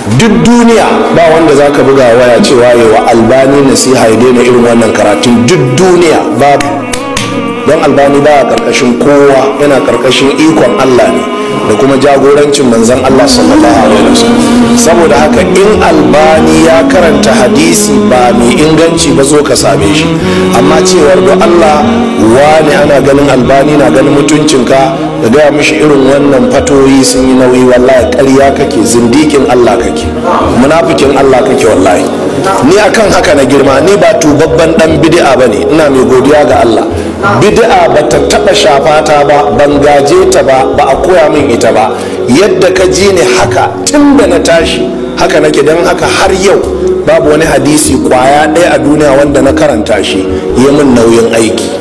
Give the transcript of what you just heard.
duk duniya ba wanda za ka buga waya cewa yawa albani nasiha ya daina irin wannan karatun duk duniya babu don albani ba a karkashin kowa yana karkashin ikon allah ne da kuma jagorancin manzan allah sallallahu alaihi wasallam saboda haka in albani ya karanta hadisi ba mai inganci ba zo ka same shi amma cewar do allah wani ana ganin albani na ganin mutuncinka da gaya mishi irin wannan fatoyi sun yi nauyi wallahi ƙarya kake zindikin allah kake munafikin allah kake wallahi ni akan haka na girma ni ba tubabban dan bid'a bane ina mai godiya ga allah bid'a ba ta taba shafata ba ban gaje ta ba ba a koya min ita ba yadda ka ji ni haka tun da na tashi haka nake don haka har yau babu wani hadisi kwaya ɗaya a duniya wanda na karanta shi yi min nauyin aiki